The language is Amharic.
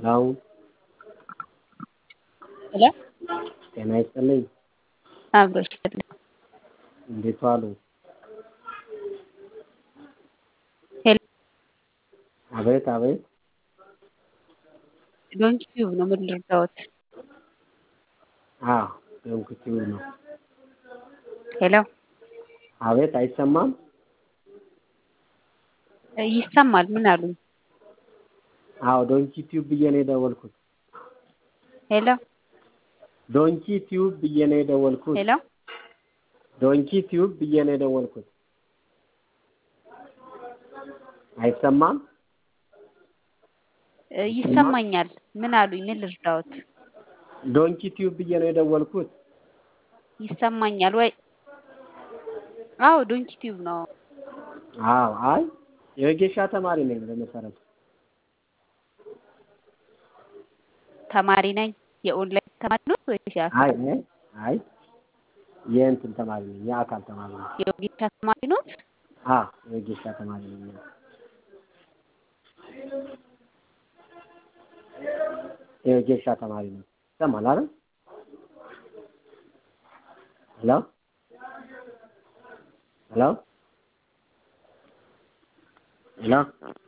ሄሎ ሄሎ ጤና ይስጥልኝ። አብሮ ይስጥልኝ። እንዴት ዋሉ? ሄሎ አቤት አቤት። ዶንኪ ቲዩብ ነው። ምን ልርዳዎት? አዎ ዶንኪ ቲዩብ ነው። ሄሎ አቤት አይሰማም? ይሰማል። ምን አሉኝ? አዎ ዶንኪ ቲዩብ ብዬ ነው የደወልኩት። ሄሎ ዶንኪ ቲዩብ ብዬ ነው የደወልኩት። ሄሎ ዶንኪ ቲዩብ ብዬ ነው የደወልኩት። አይሰማም? ይሰማኛል። ምን አሉኝ? ምን ልርዳዎት? ዶንኪ ቲዩብ ብዬ ነው የደወልኩት። ይሰማኛል ወይ? አዎ ዶንኪ ቲዩብ ነው። አዎ አይ የወጌሻ ተማሪ ነኝ በመሰረቱ። ተማሪ ነኝ። የኦንላይን ተማሪ ነው ወይስ አይ የአካል? አይ አይ የእንትን ተማሪ ነኝ የአካል ተማሪ ነኝ። የወጌሻ ተማሪ ኖት? አዎ የወጌሻ ተማሪ ነኝ። የወጌሻ ተማሪ ነኝ። ይሰማል አይደል? ሄሎ ሄሎ ሄሎ